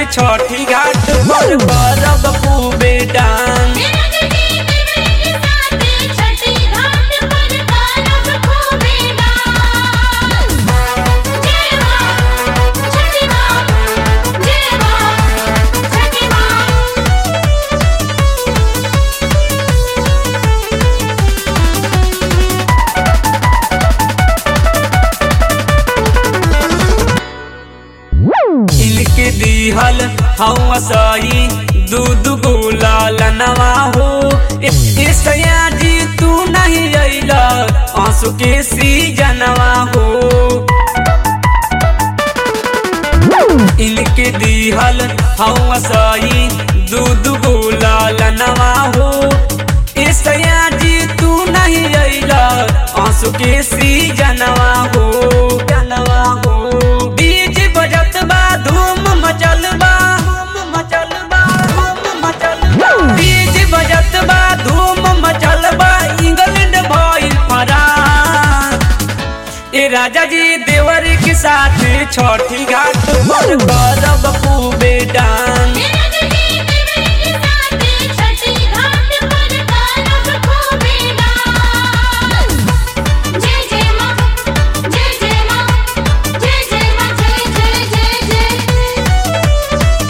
छठी घाट पर करब खूबे डांस छठी घाट पर करब खूबे डांस जय मां छठी मां जय मां छठी मां इनके दिहल हवा सही दूध गुलाल नवा हो ए सया जी तू नहीं अइला आंसू के सीजनवा हो इनके दिहल हवा सही दूध गुलाल नवा हो ए सया जी तू नहीं अइला आंसू के सीजनवा हो जनवा हो डीजे बजत बा धूम मचल बा धूम मचल बा धूम मचल बा डीजे बजत बा धूम मचल बा इंग्लैंड भइल फरार ए राजा जी देवर के साथ छठी घाट पर करब खूबे डांस छठी घाट पर करब खूबे डांस जय जय मां जय जय मां जय जय मां जय जय जय जय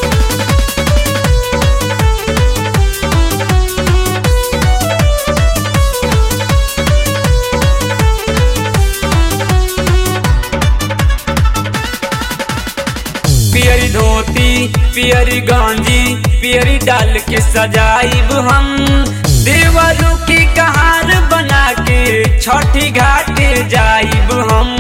पियरी धोती पियरी गांजी पियरी डाल के सजाइब हम देवरू की कहार बना के छठी घाटे जाइब हम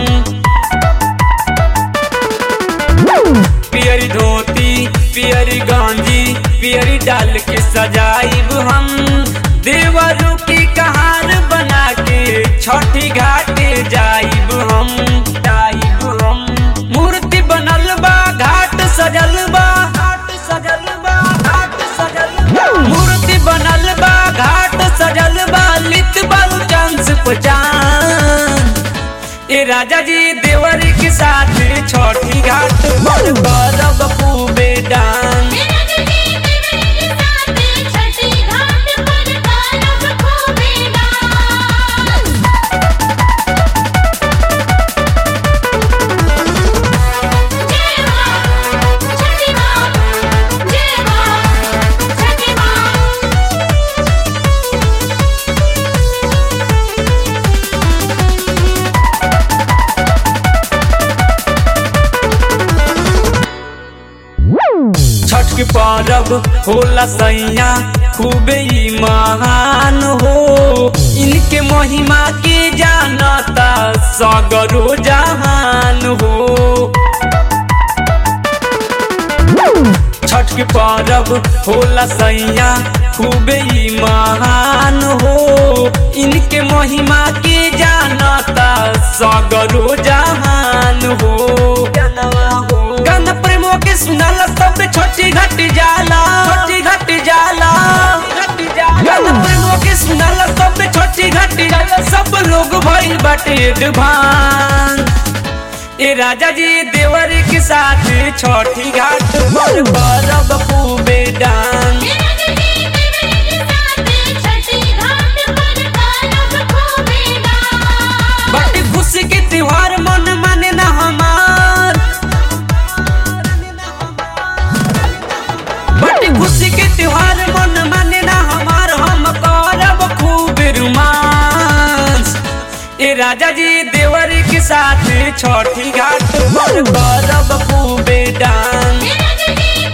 पियरी धोती पियरी गांजी पियरी डाल के सजाइब हम देवरू की कहार बना के छठी घाटे जाइब हम जाइब हम मूर्ति बनल बा घाट सजल बा घाट सजल बा घाट सजल बा मूर्ति बनल बा घाट सजल बा लित बल चांस पहचान ए राजा जी देवर के साथ छठी घाट पर करब खूबे डांस छठी घाट पर करब खूबे डांस जय मां छठी मां जय मां छठी मां छठ के परब होला सैया खूबे ही महान हो इनके महिमा के जानता सगरो जहान हो छठ के परब होला सैया खूबे ही महान हो इनके महिमा के जानता सगरो जहान हो गाना प्रेमो के सुनाला सब छोटी घट जाला छोटी घट जाला गाना प्रेमो के सुनाला सब छोटी घट जाला सब लोग भइल बाटे एडवांस ए राजा जी देवर के साथ छठी घाट पर करब खूबे डांस छठी घाट पर करब खूबे डांस बड़ी खुशी के त्योहार मन माने ना हमार बड़ी खुशी के त्योहार मन माने ना हमार हम करब खूब रोमांस ए राजा जी देवर के साथ छठी घाट पर करब खूबे डांस छठी